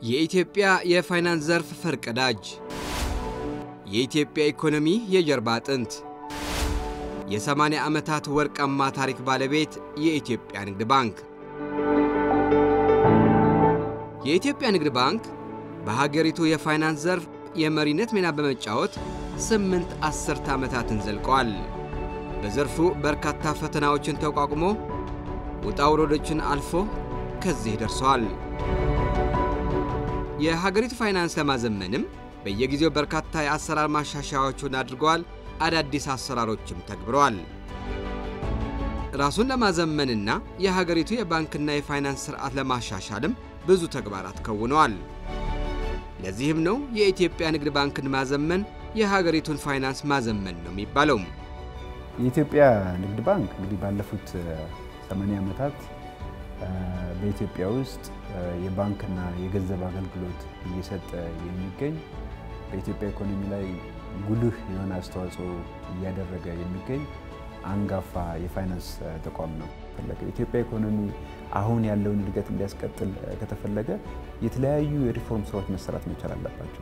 የኢትዮጵያ የፋይናንስ ዘርፍ ፈርቀዳጅ፣ የኢትዮጵያ ኢኮኖሚ የጀርባ አጥንት፣ የ80 ዓመታት ወርቃማ ታሪክ ባለቤት የኢትዮጵያ ንግድ ባንክ። የኢትዮጵያ ንግድ ባንክ በሀገሪቱ የፋይናንስ ዘርፍ የመሪነት ሚና በመጫወት ስምንት አስርተ ዓመታትን ዘልቀዋል። በዘርፉ በርካታ ፈተናዎችን ተቋቁሞ ውጣ ውረዶችን አልፎ ከዚህ ደርሰዋል። የሀገሪቱ ፋይናንስ ለማዘመንም በየጊዜው በርካታ የአሰራር ማሻሻያዎችን አድርገዋል። አዳዲስ አሰራሮችም ተግብረዋል። ራሱን ለማዘመንና የሀገሪቱ የባንክና የፋይናንስ ስርዓት ለማሻሻልም ብዙ ተግባራት ከውነዋል። ለዚህም ነው የኢትዮጵያ ንግድ ባንክን ማዘመን የሀገሪቱን ፋይናንስ ማዘመን ነው የሚባለው። የኢትዮጵያ ንግድ ባንክ እንግዲህ ባለፉት 80 ዓመታት በኢትዮጵያ ውስጥ የባንክና የገንዘብ አገልግሎት እየሰጠ የሚገኝ በኢትዮጵያ ኢኮኖሚ ላይ ጉልህ የሆነ አስተዋጽኦ እያደረገ የሚገኝ አንጋፋ የፋይናንስ ተቋም ነው። የኢትዮጵያ ኢኮኖሚ አሁን ያለውን እድገት እንዲያስቀጥል ከተፈለገ የተለያዩ የሪፎርም ስራዎች መሰራት መቻል አለባቸው።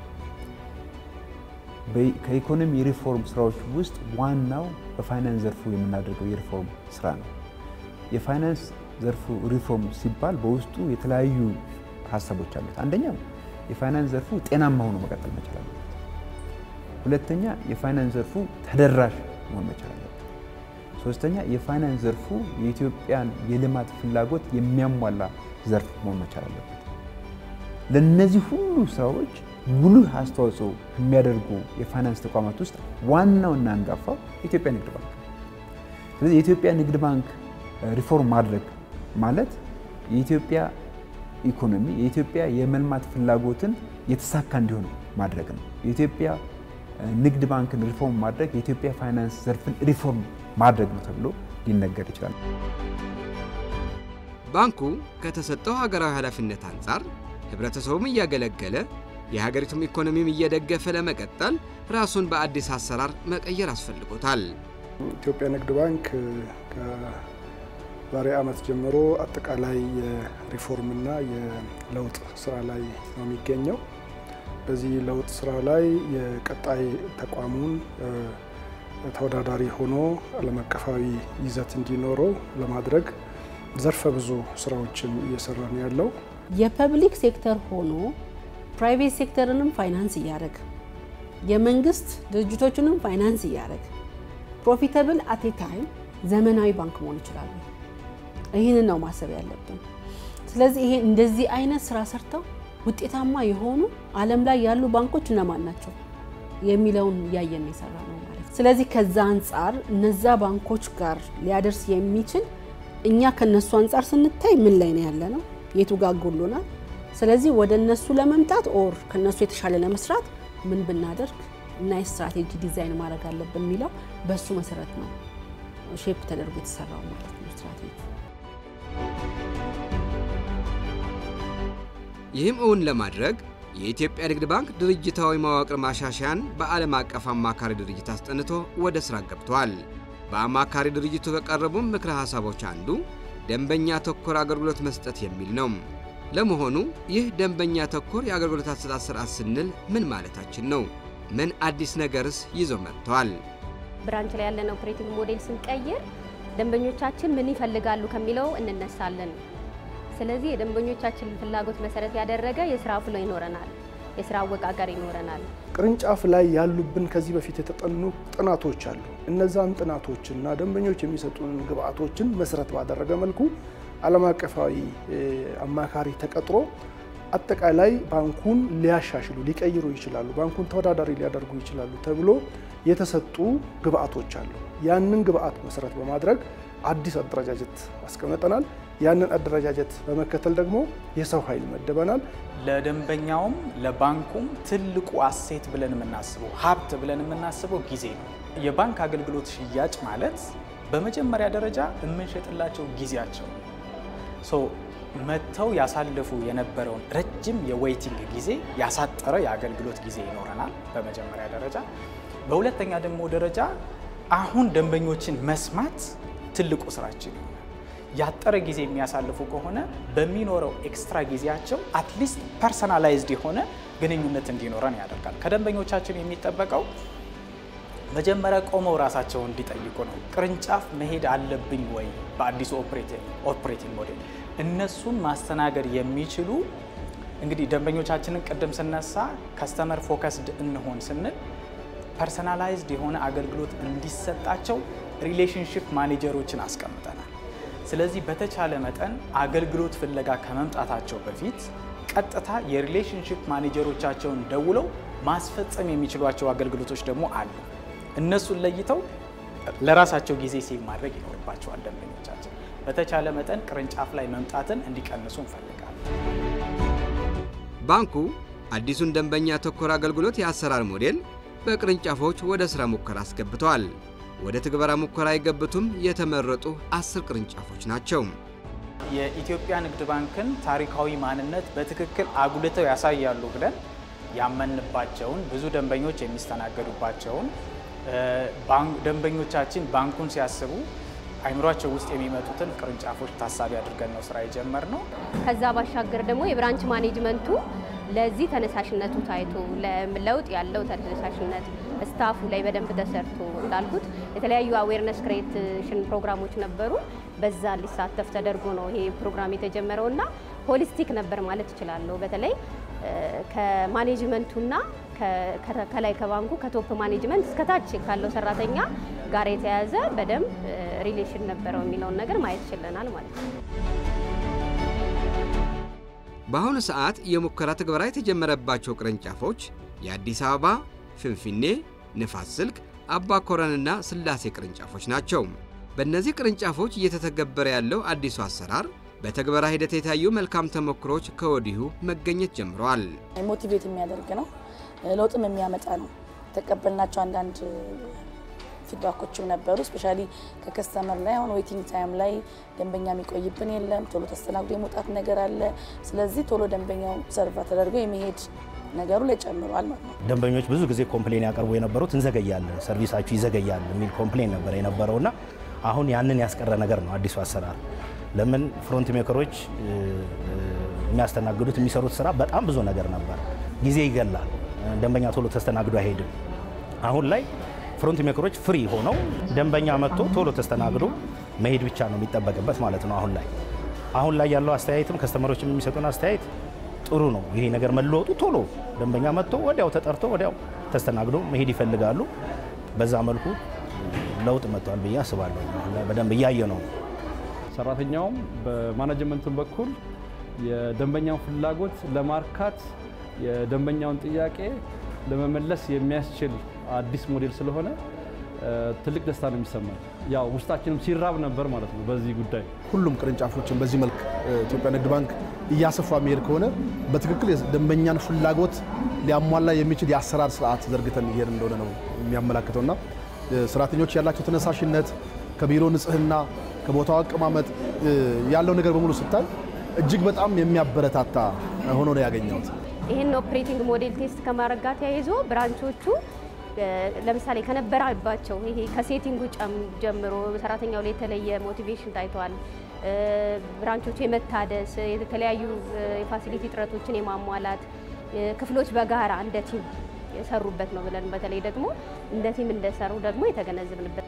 ከኢኮኖሚ የሪፎርም ስራዎች ውስጥ ዋናው በፋይናንስ ዘርፉ የምናደርገው የሪፎርም ስራ ነው። የፋይናንስ ዘርፉ ሪፎርም ሲባል በውስጡ የተለያዩ ሀሳቦች አሉት። አንደኛው የፋይናንስ ዘርፉ ጤናማ ሆኖ መቀጠል መቻል አለበት። ሁለተኛ የፋይናንስ ዘርፉ ተደራሽ መሆን መቻል አለበት። ሶስተኛ የፋይናንስ ዘርፉ የኢትዮጵያን የልማት ፍላጎት የሚያሟላ ዘርፍ መሆን መቻል አለበት። ለእነዚህ ሁሉ ስራዎች ጉልህ አስተዋጽኦ የሚያደርጉ የፋይናንስ ተቋማት ውስጥ ዋናውና አንጋፋው የኢትዮጵያ ንግድ ባንክ ነው። ስለዚህ የኢትዮጵያ ንግድ ባንክ ሪፎርም ማድረግ ማለት የኢትዮጵያ ኢኮኖሚ የኢትዮጵያ የመልማት ፍላጎትን የተሳካ እንዲሆን ማድረግ ነው። የኢትዮጵያ ንግድ ባንክን ሪፎርም ማድረግ የኢትዮጵያ ፋይናንስ ዘርፍን ሪፎርም ማድረግ ነው ተብሎ ሊነገር ይችላል። ባንኩ ከተሰጠው ሀገራዊ ኃላፊነት አንጻር ህብረተሰቡም እያገለገለ የሀገሪቱም ኢኮኖሚም እየደገፈ ለመቀጠል ራሱን በአዲስ አሰራር መቀየር አስፈልጎታል። ኢትዮጵያ ንግድ ባንክ ከዛሬ ዓመት ጀምሮ አጠቃላይ የሪፎርምና የለውጥ ስራ ላይ ነው የሚገኘው። በዚህ ለውጥ ስራ ላይ የቀጣይ ተቋሙን ተወዳዳሪ ሆኖ ዓለም አቀፋዊ ይዘት እንዲኖረው ለማድረግ ዘርፈ ብዙ ስራዎችን እየሰራ ነው ያለው። የፐብሊክ ሴክተር ሆኖ ፕራይቬት ሴክተርንም ፋይናንስ እያደረግ የመንግስት ድርጅቶችንም ፋይናንስ እያደረግ ፕሮፊታብል አቴ ታይም ዘመናዊ ባንክ መሆን ይችላሉ። ይህንን ነው ማሰብ ያለብን። ስለዚህ ይሄ እንደዚህ አይነት ስራ ሰርተው ውጤታማ የሆኑ ዓለም ላይ ያሉ ባንኮች እነማን ናቸው የሚለውን እያየን የሰራ ነው ማለት። ስለዚህ ከዛ አንጻር እነዛ ባንኮች ጋር ሊያደርስ የሚችል እኛ ከነሱ አንጻር ስንታይ ምን ላይ ነው ያለ ነው፣ የቱ ጋር ጎሎናል። ስለዚህ ወደ እነሱ ለመምጣት ኦር ከነሱ የተሻለ ለመስራት ምን ብናደርግ እና የስትራቴጂ ዲዛይን ማድረግ አለብን የሚለው በእሱ መሰረት ነው ሼፕ ተደርጎ የተሰራው ማለት ነው ስትራቴጂ። ይህም እውን ለማድረግ የኢትዮጵያ ንግድ ባንክ ድርጅታዊ መዋቅር ማሻሻያን በዓለም አቀፍ አማካሪ ድርጅት አስጠንቶ ወደ ሥራ ገብቷል። በአማካሪ ድርጅቱ ከቀረቡ ምክረ ሐሳቦች አንዱ ደንበኛ ተኮር አገልግሎት መስጠት የሚል ነው። ለመሆኑ ይህ ደንበኛ ተኮር የአገልግሎት አሰጣጥ ስርዓት ስንል ምን ማለታችን ነው? ምን አዲስ ነገርስ ይዞ መጥተዋል? ብራንች ላይ ያለን ኦፕሬቲንግ ሞዴል ስንቀይር ደንበኞቻችን ምን ይፈልጋሉ ከሚለው እንነሳለን። ስለዚህ የደንበኞቻችንን ፍላጎት መሰረት ያደረገ የስራ ፍሎ ይኖረናል፣ የስራ አወቃቀር ይኖረናል። ቅርንጫፍ ላይ ያሉብን ከዚህ በፊት የተጠኑ ጥናቶች አሉ። እነዛን ጥናቶችና ደንበኞች የሚሰጡን ግብአቶችን መሰረት ባደረገ መልኩ ዓለም አቀፋዊ አማካሪ ተቀጥሮ አጠቃላይ ባንኩን ሊያሻሽሉ ሊቀይሩ ይችላሉ፣ ባንኩን ተወዳዳሪ ሊያደርጉ ይችላሉ ተብሎ የተሰጡ ግብአቶች አሉ። ያንን ግብአት መሰረት በማድረግ አዲስ አደረጃጀት አስቀምጠናል። ያንን አደረጃጀት በመከተል ደግሞ የሰው ኃይል መደበናል። ለደንበኛውም ለባንኩም ትልቁ አሴት ብለን የምናስበው ሀብት ብለን የምናስበው ጊዜ ነው። የባንክ አገልግሎት ሽያጭ ማለት በመጀመሪያ ደረጃ የምንሸጥላቸው ጊዜያቸው ነው። መጥተው ያሳለፉ የነበረውን ረጅም የዌይቲንግ ጊዜ ያሳጠረ የአገልግሎት ጊዜ ይኖረናል በመጀመሪያ ደረጃ። በሁለተኛ ደግሞ ደረጃ አሁን ደንበኞችን መስማት ትልቁ ስራችን ይሆናል። ያጠረ ጊዜ የሚያሳልፉ ከሆነ በሚኖረው ኤክስትራ ጊዜያቸው አትሊስት ፐርሰናላይዝድ የሆነ ግንኙነት እንዲኖረን ያደርጋል። ከደንበኞቻችን የሚጠበቀው መጀመሪያ ቆመው ራሳቸውን እንዲጠይቁ ነው። ቅርንጫፍ መሄድ አለብኝ ወይ? በአዲሱ ኦፕሬቲንግ ሞዴል እነሱን ማስተናገድ የሚችሉ እንግዲህ ደንበኞቻችንን ቅድም ስነሳ ከስተመር ፎከስድ እንሆን ስንል ፐርሰናላይዝድ የሆነ አገልግሎት እንዲሰጣቸው ሪሌሽንሽፕ ማኔጀሮችን አስቀምጠናል። ስለዚህ በተቻለ መጠን አገልግሎት ፍለጋ ከመምጣታቸው በፊት ቀጥታ የሪሌሽንሽፕ ማኔጀሮቻቸውን ደውለው ማስፈጸም የሚችሏቸው አገልግሎቶች ደግሞ አሉ። እነሱን ለይተው ለራሳቸው ጊዜ ሴቭ ማድረግ ይኖርባቸዋል። ደንበኞቻችን በተቻለ መጠን ቅርንጫፍ ላይ መምጣትን እንዲቀንሱ እንፈልጋለን። ባንኩ አዲሱን ደንበኛ ተኮር አገልግሎት የአሰራር ሞዴል በቅርንጫፎች ወደ ሥራ ሙከራ አስገብተዋል። ወደ ትግበራ ሙከራ የገቡትም የተመረጡ አስር ቅርንጫፎች ናቸው። የኢትዮጵያ ንግድ ባንክን ታሪካዊ ማንነት በትክክል አጉልተው ያሳያሉ ብለን ያመንባቸውን ብዙ ደንበኞች የሚስተናገዱባቸውን ደንበኞቻችን ባንኩን ሲያስቡ አይምሯቸው ውስጥ የሚመጡትን ቅርንጫፎች ታሳቢ አድርገን ነው ስራ የጀመርነው። ከዛ ባሻገር ደግሞ የብራንች ማኔጅመንቱ ለዚህ ተነሳሽነቱ ታይቶ ለለውጥ ያለው ተነሳሽነት ስታፉ ላይ በደንብ ተሰርቶ እንዳልኩት የተለያዩ አዌርነስ ክሬሽን ፕሮግራሞች ነበሩ። በዛ ሊሳተፍ ተደርጎ ነው ይሄ ፕሮግራም የተጀመረው እና ሆሊስቲክ ነበር ማለት እችላለሁ። በተለይ ከማኔጅመንቱና ከላይ ከባንኩ ከቶፕ ማኔጅመንት እስከታች ካለው ሰራተኛ ጋር የተያያዘ በደንብ ሪሌሽን ነበረው የሚለውን ነገር ማየት ችለናል ማለት ነው። በአሁኑ ሰዓት የሙከራ ትግበራ የተጀመረባቸው ቅርንጫፎች የአዲስ አበባ፣ ፍንፍኔ፣ ንፋስ ስልክ፣ አባ ኮረንና ስላሴ ቅርንጫፎች ናቸው። በእነዚህ ቅርንጫፎች እየተተገበረ ያለው አዲሱ አሰራር በተግበራ ሂደት የታዩ መልካም ተሞክሮች ከወዲሁ መገኘት ጀምረዋል። ሞቲቬት የሚያደርግ ነው፣ ለውጥም የሚያመጣ ነው። የተቀበልናቸው አንዳንድ ፊድባኮችም ነበሩ። ስፔሻሊ ከከስተመር ላይ አሁን ዌቲንግ ታይም ላይ ደንበኛ የሚቆይብን የለም፣ ቶሎ ተስተናግዶ የመውጣት ነገር አለ። ስለዚህ ቶሎ ደንበኛው ሰርቫ ተደርጎ የመሄድ ነገሩ ላይ ጨምሯል ማለት ነው። ደንበኞች ብዙ ጊዜ ኮምፕሌን ያቀርቡ የነበሩት እንዘገያለን፣ ሰርቪሳችሁ ይዘገያል የሚል ኮምፕሌን ነበር የነበረውና አሁን ያንን ያስቀረ ነገር ነው አዲሱ አሰራር። ለምን ፍሮንት ሜከሮች የሚያስተናግዱት የሚሰሩት ስራ በጣም ብዙ ነገር ነበር፣ ጊዜ ይገላል፣ ደንበኛ ቶሎ ተስተናግዶ አይሄድም። አሁን ላይ ፍሮንት ሜከሮች ፍሪ ሆነው ደንበኛ መጥቶ ቶሎ ተስተናግዶ መሄድ ብቻ ነው የሚጠበቅበት ማለት ነው። አሁን ላይ አሁን ላይ ያለው አስተያየትም ከስተመሮችም የሚሰጡን አስተያየት ጥሩ ነው። ይሄ ነገር መለወጡ ቶሎ ደንበኛ መጥቶ ወዲያው ተጠርቶ ወዲያው ተስተናግዶ መሄድ ይፈልጋሉ። በዛ መልኩ ለውጥ መጥቷል ብዬ አስባለሁ። በደንብ እያየ ነው። ሰራተኛውም በማኔጅመንቱን በኩል የደንበኛውን ፍላጎት ለማርካት የደንበኛውን ጥያቄ ለመመለስ የሚያስችል አዲስ ሞዴል ስለሆነ ትልቅ ደስታ ነው የሚሰማል። ያው ውስጣችንም ሲራብ ነበር ማለት ነው በዚህ ጉዳይ። ሁሉም ቅርንጫፎችን በዚህ መልክ ኢትዮጵያ ንግድ ባንክ እያሰፋ የሚሄድ ከሆነ በትክክል የደንበኛን ፍላጎት ሊያሟላ የሚችል የአሰራር ስርዓት ዘርግተን እየሄድ እንደሆነ ነው የሚያመላክተውና ሰራተኞች ያላቸው ተነሳሽነት ከቢሮ ንጽህና፣ ከቦታው አቀማመጥ ያለው ነገር በሙሉ ስታይ እጅግ በጣም የሚያበረታታ ሆኖ ነው ያገኘሁት። ይህን ኦፕሬቲንግ ሞዴል ቴስት ከማድረግ ጋር ተያይዞ ብራንቾቹ ለምሳሌ ከነበረባቸው ይሄ ከሴቲንጉ ጀምሮ ሰራተኛው ላይ የተለየ ሞቲቬሽን ታይተዋል። ብራንቾቹ የመታደስ የተለያዩ የፋሲሊቲ እጥረቶችን የማሟላት ክፍሎች በጋራ እንደ ቲም የሰሩበት ነው ብለን በተለይ ደግሞ እንደ ቲም እንደሰሩ ደግሞ የተገነዘብንበት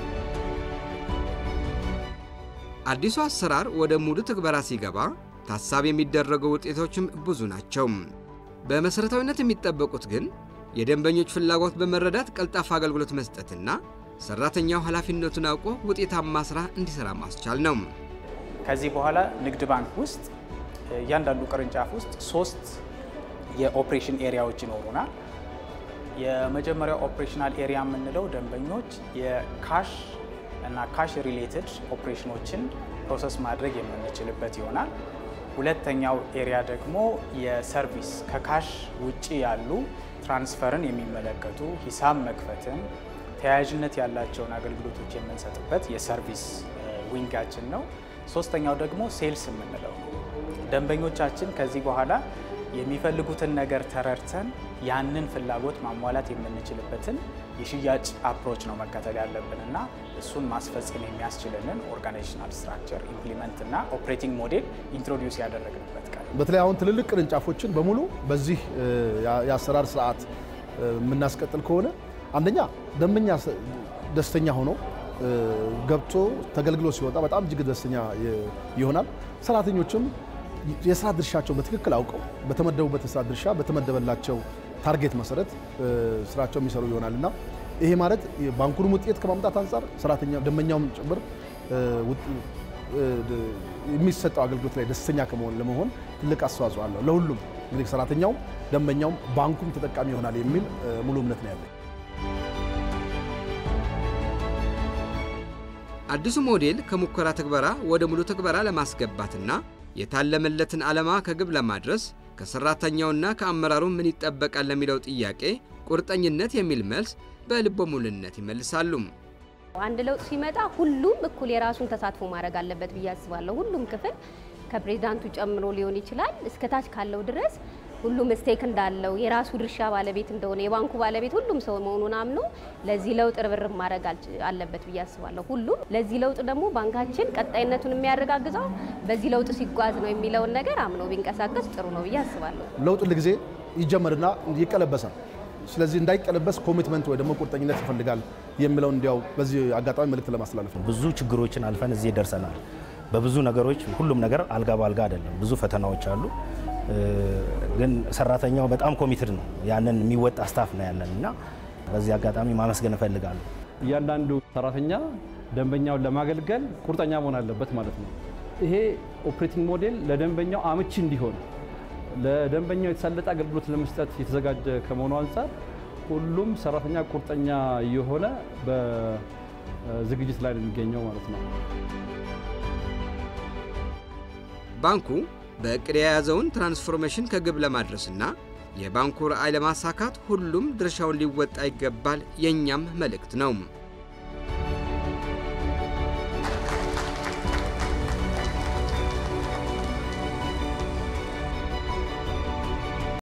አዲሱ አሰራር ወደ ሙሉ ትግበራ ሲገባ ታሳቢ የሚደረጉ ውጤቶችም ብዙ ናቸው። በመሠረታዊነት የሚጠበቁት ግን የደንበኞች ፍላጎት በመረዳት ቀልጣፋ አገልግሎት መስጠትና ሰራተኛው ኃላፊነቱን አውቆ ውጤታማ ስራ እንዲሰራ ማስቻል ነው። ከዚህ በኋላ ንግድ ባንክ ውስጥ እያንዳንዱ ቅርንጫፍ ውስጥ ሶስት የኦፕሬሽን ኤሪያዎች ይኖሩናል። የመጀመሪያው ኦፕሬሽናል ኤሪያ የምንለው ደንበኞች የካሽ እና ካሽ ሪሌትድ ኦፕሬሽኖችን ፕሮሰስ ማድረግ የምንችልበት ይሆናል። ሁለተኛው ኤሪያ ደግሞ የሰርቪስ ከካሽ ውጪ ያሉ ትራንስፈርን የሚመለከቱ ሂሳብ መክፈትን፣ ተያያዥነት ያላቸውን አገልግሎቶች የምንሰጥበት የሰርቪስ ዊንጋችን ነው። ሶስተኛው ደግሞ ሴልስ የምንለው ነው። ደንበኞቻችን ከዚህ በኋላ የሚፈልጉትን ነገር ተረድተን ያንን ፍላጎት ማሟላት የምንችልበትን የሽያጭ አፕሮች ነው መከተል ያለብን እና እሱን ማስፈጸም የሚያስችልንን ኦርጋናይዜሽናል ስትራክቸር ኢምፕሊመንት እና ኦፕሬቲንግ ሞዴል ኢንትሮዲውስ ያደረግንበት ቀን በተለይ አሁን ትልልቅ ቅርንጫፎችን በሙሉ በዚህ የአሰራር ስርዓት የምናስቀጥል ከሆነ አንደኛ ደንበኛ ደስተኛ ሆኖ ገብቶ ተገልግሎ ሲወጣ በጣም እጅግ ደስተኛ ይሆናል። ሰራተኞችም የስራ ድርሻቸው በትክክል አውቀው በተመደቡበት የስራ ድርሻ በተመደበላቸው ታርጌት መሰረት ስራቸው የሚሰሩ ይሆናል እና ይሄ ማለት ባንኩንም ውጤት ከማምጣት አንጻር ሰራተኛ ደንበኛውም ጭምር የሚሰጠው አገልግሎት ላይ ደስተኛ ከመሆን ለመሆን ትልቅ አስተዋጽኦ አለው። ለሁሉም እንግዲህ ሰራተኛውም፣ ደንበኛውም ባንኩም ተጠቃሚ ይሆናል የሚል ሙሉ እምነት ነው ያለኝ። አዲሱ ሞዴል ከሙከራ ትግበራ ወደ ሙሉ ትግበራ ለማስገባትና የታለመለትን ዓላማ ከግብ ለማድረስ ከሰራተኛውና ከአመራሩ ምን ይጠበቃል ለሚለው ጥያቄ ቁርጠኝነት የሚል መልስ በልበ ሙሉነት ይመልሳሉ። አንድ ለውጥ ሲመጣ ሁሉም እኩል የራሱን ተሳትፎ ማድረግ አለበት ብዬ አስባለሁ። ሁሉም ክፍል ከፕሬዚዳንቱ ጨምሮ ሊሆን ይችላል እስከታች ካለው ድረስ ሁሉም ስቴክ እንዳለው የራሱ ድርሻ ባለቤት እንደሆነ የባንኩ ባለቤት ሁሉም ሰው መሆኑን አምኖ ለዚህ ለውጥ ርብርብ ማድረግ አለበት ብዬ አስባለሁ። ሁሉም ለዚህ ለውጥ ደግሞ ባንካችን ቀጣይነቱን የሚያረጋግጠው በዚህ ለውጥ ሲጓዝ ነው የሚለውን ነገር አምኖ ቢንቀሳቀስ ጥሩ ነው ብዬ አስባለሁ። ለውጥ ሁልጊዜ ይጀመርና ይቀለበሳል። ስለዚህ እንዳይቀለበስ ኮሚትመንት ወይ ደግሞ ቁርጠኝነት ይፈልጋል የሚለውን እንዲያው በዚህ አጋጣሚ መልእክት ለማስተላለፍ ነው። ብዙ ችግሮችን አልፈን እዚህ ደርሰናል። በብዙ ነገሮች ሁሉም ነገር አልጋ ባልጋ አይደለም። ብዙ ፈተናዎች አሉ። ግን ሰራተኛው በጣም ኮሚትድ ነው። ያንን የሚወጣ ስታፍ ነው ያለን እና በዚህ አጋጣሚ ማመስገን እፈልጋለሁ። እያንዳንዱ ሰራተኛ ደንበኛውን ለማገልገል ቁርጠኛ መሆን አለበት ማለት ነው። ይሄ ኦፕሬቲንግ ሞዴል ለደንበኛው አመቺ እንዲሆን ለደንበኛው የተሳለጠ አገልግሎት ለመስጠት የተዘጋጀ ከመሆኑ አንጻር ሁሉም ሰራተኛ ቁርጠኛ የሆነ በዝግጅት ላይ ነው የሚገኘው ማለት ነው። ባንኩ በእቅድ የያዘውን ትራንስፎርሜሽን ከግብ ለማድረስና የባንኩ ራዕይ ለማሳካት ሁሉም ድርሻውን ሊወጣ ይገባል የእኛም መልእክት ነው።